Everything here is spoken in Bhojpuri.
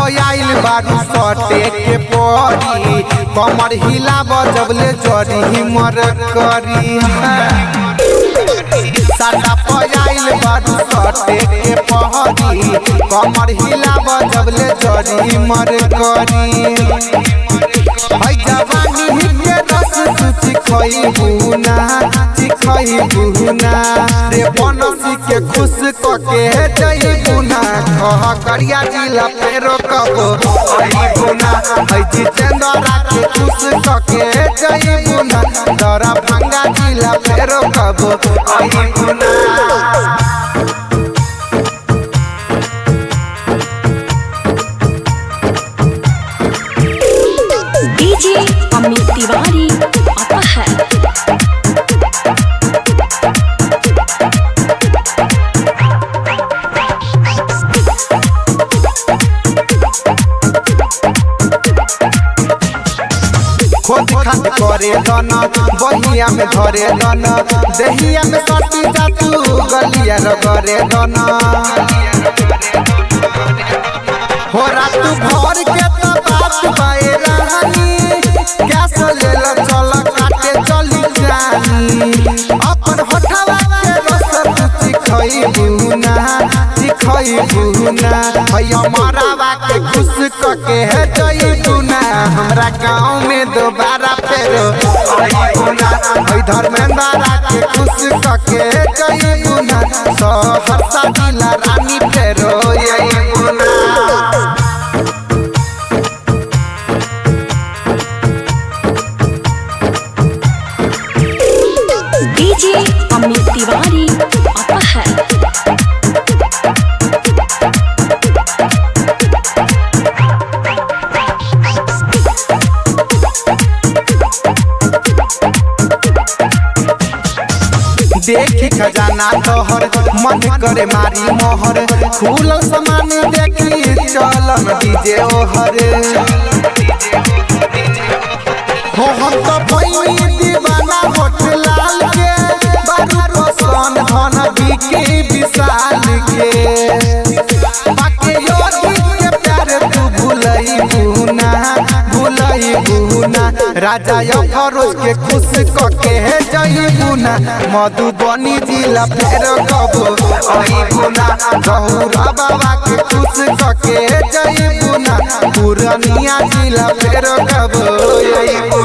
पयाइल बारू सटे के परी कमर हिला बजबले जरी मर करी साटा पयाइल बारू सटे के पहरी कमर हिला बजबले जरी मर करी है जवानी के रस सुचि खई बुना चिखई बुना रे बनसी के खुश क के जई बुना कह करिया जिला फेरो कबो आई बुना है जितेंद्रा के खुश क के जई बुना दरा भंगा जिला फेरो कबो आई बुना डीजे अमित तिवारी आता है खोद खाद करे दन बहिया में धरे दन दहिया में सटी जातू गलिया रगरे दन हो रात भर के तो बात बाए रानी गैस ले ल चल काटे चली जानी अपन होठवा के रस तुची खई बुना चिखई बुना भैया मरावा के खुश क के है जई बुना हमरा गांव में दोबारा फेर आई बुना है धर्मेंद्रा के खुश क के जई बुना सहरसा जिला रानी फेर आई बुना डीजे अमित तिवारी आता है देखी खजाना तोहर मन करे मारी मोहर खुलल सामान देखी चलन डीजे ओहर हो हम तो भइनी दीवाना होठ लाल के बारू पसंद धन बिके विशाल के बाके योगी के प्यार तू भुलई बुना भुलई बुना राजा अफरोज के खुश क के है जई बुना मधुबनी जिला फेर कबो आई बुना गहुरा बाबा के खुश क के है जई बुना पुरनिया जिला फेर कबो आई बुना